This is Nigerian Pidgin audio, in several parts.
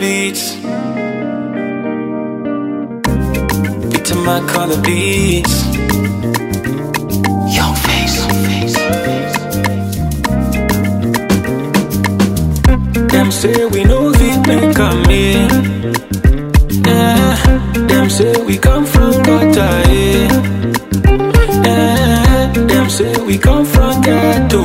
beats. Beat to my color beats. Young face. Them say we know fit make a me. Yeah. Them say we come from gutter. Yeah. yeah. Them say we come from ghetto.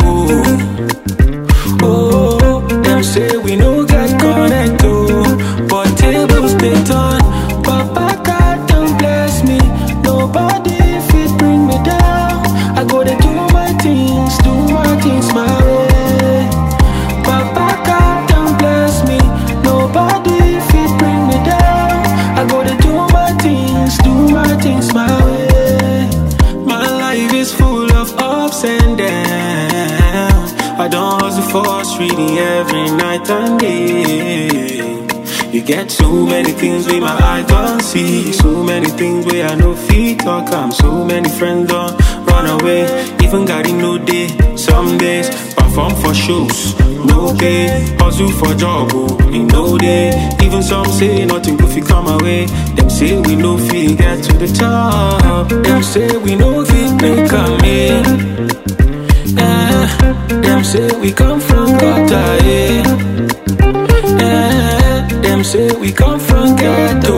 Oh, them say we no get connect. Oh, but tables they turn. Papa God don't bless me. Nobody fit bring me down. I go to do my things, do my things my way. Papa God don't bless me. Nobody fit bring me down. I go to do my things, do my things my way. My life is full of ups and downs. I don't hustle for streety every night and day. You get so many things where my eye don't see. So many things where I know feet talk. I'm so many friends don't run away. Even got in no day. Some days perform for shows. No pay, hustle for job, oh, in no day. Even some say nothing good fi come away. Them say we no fit get to the top. Them say we no fit make a meal. Yeah. Them say we come from gutter, yeah. Yeah. Them say we come from ghetto.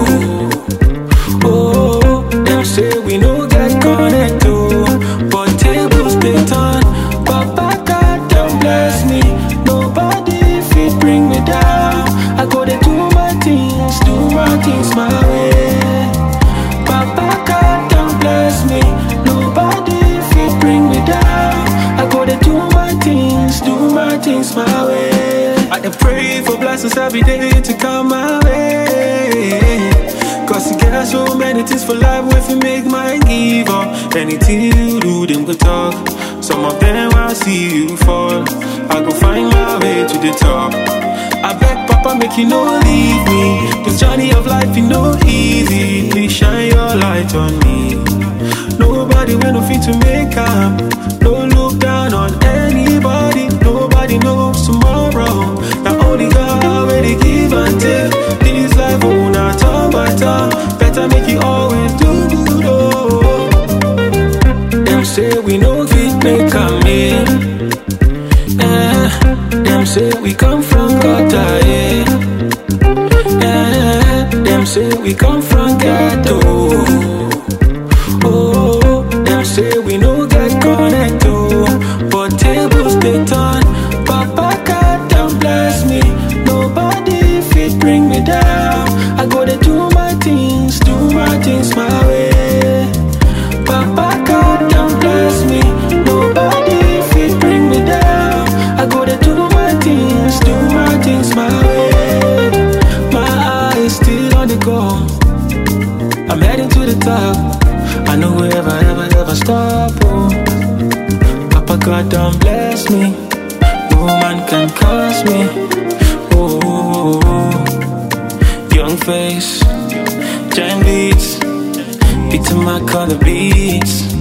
Oh, them say we no get connect, oh. But tables they turn. Papa God don't bless me. Nobody fit bring me down. I go to do my things, do my things my way. Papa God don't bless me. Nobody fit bring me down. I go to do my things, do my things my way. I dey pray for blessings every day to come my way. Cause you get so many things for life if you make my give up. Anything you do, them go talk. Some of them will see you fall. I go find my way to the top. I beg Papa, make you no leave me. This journey of life, you know easy. Please shine your light on me. Nobody will no fit to make up. Don't look down on anybody. Nobody knows tomorrow. Not only God will they give and take. This life will not turn by turn. Better make you always do good. Oh. Them say we no fit make a meal. Yeah. Them say we come from gutter. Yeah. Yeah. Them say we come from ghetto. Oh, them say we no get connect. Oh, but tables they turn. Papa God don't bless me. Nobody fit bring me down. I go to do my things, do my things my way. Papa God don't bless me. Nobody fit bring me down. I go to do my things, do my things my way. My eyes still on the goal. I'm heading to the top. I know we'll ever, ever, ever stop. Oh, Papa God don't bless me. No man can curse me. Oh, oh, oh, oh. young face, giant beats, beat to my color beats.